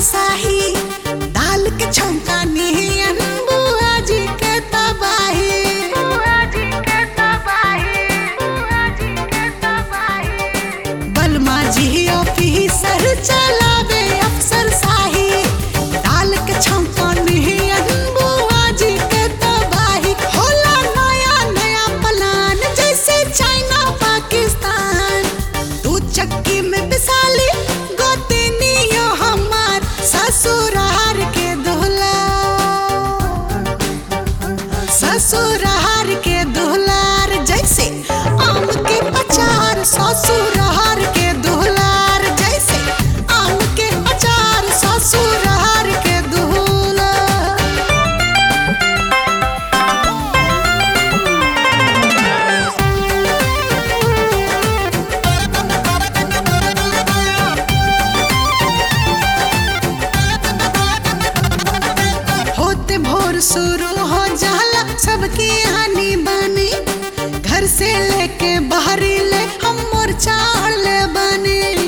शाही दाल के छौंका नियन बुआ जी के तबाही बलमा जी ऑफिसर चलावे अफसर शाही दाल के छौंका नियन बुआ जी के तबाही होला नया नया प्लान जैसे चाइना पाकिस्तान तू चक्की में पिसाली गोतनियो हमार ससुरार के दोहला ससुरार के दुहलार जैसे आम के अचार ससुरार के दुहलार जैसे आम के अचार ससुरार के दुहलार होते भोर शुरू हो जाला सबकी हानि बनी घर से लेके बाहरी ले हम मोर्चा ले बनी